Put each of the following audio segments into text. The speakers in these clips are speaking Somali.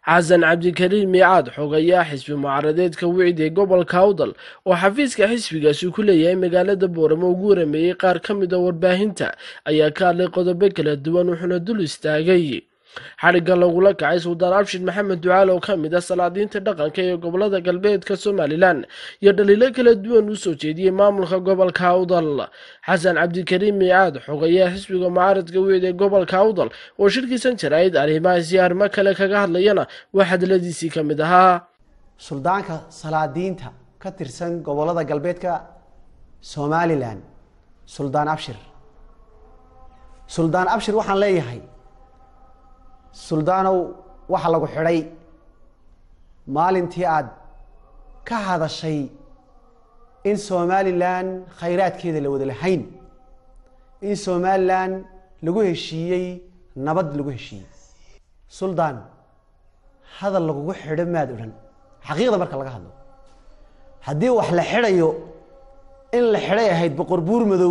xasan cabdikariim miicaad xogayaa xisbi mucaaradeedka wicid ee gobolka awdal oo xafiiska xisbigaasi ku leeyahay magaalada booramo ugu warameeyey qaar ka mid a warbaahinta ayaa ka hadlay qodobo kala duwan wuxuuna dul istaagay xadhigga lagula kacay suldaan abshir maxamed ducaal oo ka mid ah salaadiinta dhaqanka ee gobolada galbeedka somalilan iyo dhaliilo kala duwan u soo jeediyey maamulka gobolka awdal xasan cabdikariim miicaad xogayaa xisbiga mucaaradka wicid ee gobolka awdal oo shirkiisan jarayd arrimahaasi arrimo kale kaga hadlayana waa hadaladiisii ka mid ahaa suldaanka salaadiinta ka tirsan gobolada galbeedka somalilan suldaan abshir suldaan abshir waxaan leeyahay suldaanow waxa lagu xidhay maalintii aada ka hadashay in somalilan khayraadkeeda la wada lahayn in somalilan lagu heshiiyey nabad lagu heshiiyey suldaan hadal lagugu xidho maad odhan xaqiiqda marka laga hadlo haddii wax la xidhayo in la xidhay ahayd boqor buur madow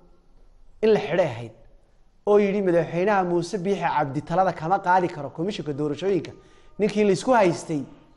in la xidhay ahayd oo yidhi madaxweynaha muuse biixi cabdi talada kama qaadi karo komishinka doorashooyinka ninkii laysku haystay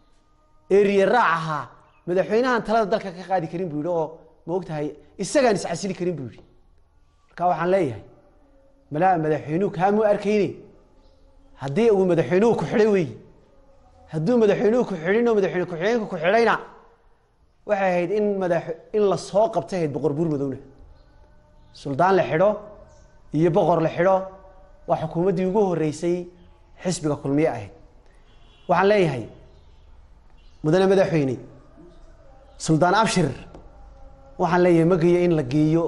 ee riyaraac ahaa madaxweynahan talada dalka ka qaadi karin buu yidhi oo ma ogtahay isagaan iscasili karin buu yidhi marka waxaan leeyahay malaa madaxweynuhu kaamuu arkayne haddii uu madaxweynuhu ku xidhay wey hadduu madaxweynuhu ku xidhin oo madaxweyne ku-xigeenka ku xidhayna waxay ahayd in madax in la soo qabtay ahayd boqor buur madowna suldaan la xidho iyo boqor la xidho waa xukuumaddii ugu horeysay xisbiga kulmiye ahayd waxaan leeyahay mudane madaxweyne suldaan abshir waxaan leeyahay ma geeyo in la geeyo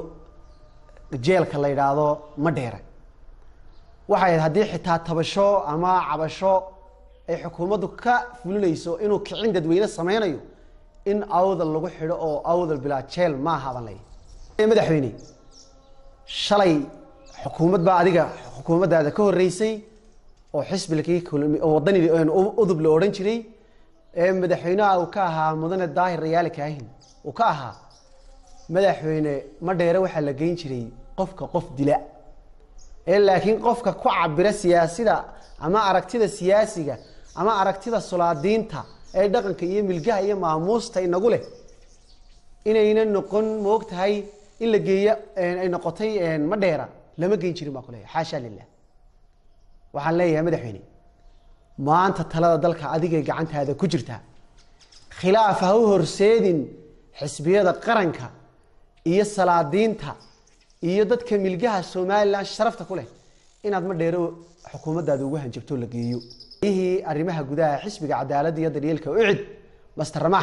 jeelka la yidhaahdo ma dheere waxay ahayd haddii xitaa tabasho ama cabasho ay xukuumaddu ka fulinayso inuu kicin dadweyne sameynayo in awdal lagu xidho oo awdal bilaa jeel maaha baan leeyahay madaxweyne shalay xukuumad baa adiga xukuumaddaada ka horeysay oo xisbilkii wadani udub la odhan jiray ee madaxweynaha uu ka ahaa mudane daahir rayaali kaahin uu ka ahaa madaxweyne ma dheere waxaa la geyn jiray qofka qof dila ee laakiin qofka ku cabira siyaasida ama aragtida siyaasiga ama aragtida sulaadiinta ee dhaqanka iyo milgaha iyo maamuusta inagu leh inayna noqon moog tahay in la geeyo ay noqotay ma dheera lama geyn jirin baa kuleeyahay xaasha lilah waxaan leeyahay madaxweyne maanta talada dalka adigay gacantaada ku jirtaa khilaaf ha u horseedin xisbiyada qaranka iyo salaadiinta iyo dadka milgaha somalilan sharafta ku leh inaad ma dheero xukuumaddaada ugu hanjabto la geeyo ihii arrimaha gudaha xisbiga cadaaladda iyo daryeelka ucid master ramax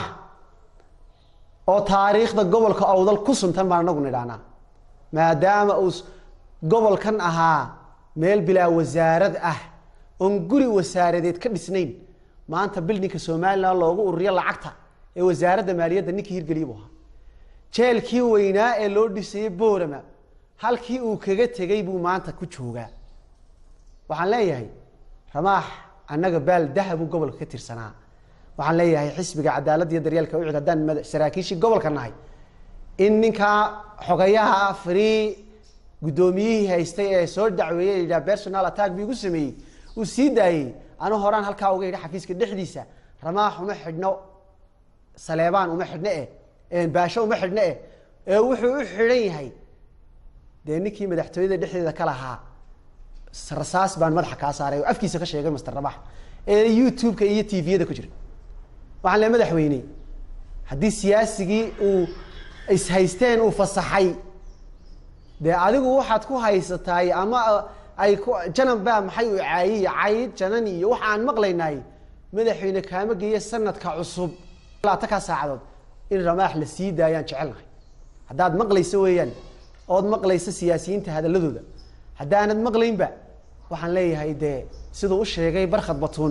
oo taariikhda gobolka awdal ku suntan baan anagu nidhahnaa maadaama uu gobolkan ahaa meel bilaa wasaarad ah oon guri wasaaradeed ka dhisnayn maanta bildinka somalilan loogu ururiyo lacagta ee wasaaradda maaliyadda ninkii hirgeliya buu ahaa jeelkii weynaa ee loo dhisayey boorama halkii uu kaga tegay buu maanta ku joogaa waxaan leeyahay ramaax annaga baal dahabuu gobolka ka tirsanaa waxaan leeyahay xisbiga cadaaladda iyo daryeelka ucid haddaan saraakiishii gobolka nahay in ninkaa xogayaha free guddoomiyihii haystay ee soo dacweeyey yidhaha personal attack bi igu sameeyey uu sii daayey anu horaan halkaa uga yidhi xafiiska dhexdiisa ramaax uma xidhno saleebaan uma xidhno eh baasho uma xidhno eh ee wuxuu u xidhan yahay dee ninkii madaxtooyada dhexdeeda ka lahaa rasaas baan madaxa kaa saaray oo afkiisa ka sheegay master ramax ee youtube-ka iyo t v-yada ku jira waxaan le madaxweyne haddii siyaasigii uu ishaysteen uu fasaxay dee adigu waxaad ku haysataay ama ay ku janan baa maxay u caayiy cayd janan iyo waxa aan maqlaynaay madaxweyne kaama geeya sanadka cusub laata kaa saacadood in ramaax la sii daayaan jecelnahay haddaad maqlayso weeyaan ood maqlayso siyaasiyiinta hadaladooda haddaanad maqlaynba waxaan leeyahay dee siduu u sheegay barkhad batuun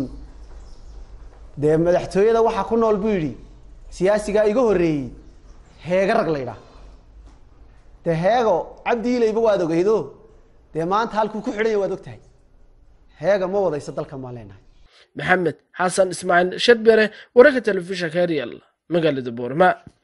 dee madaxtooyada waxaa ku nool buu yidhi siyaasigaa iga horreeyey heega rag la ydhaah dee heego cabdi ilayba waad ogeydo dee maanta halkuu ku xidhanya waad og tahay heega ma wadayso dalkan baan leenahay maxamed xasan ismaaciil shadbere wararka telefishinka ariel magaalada boorma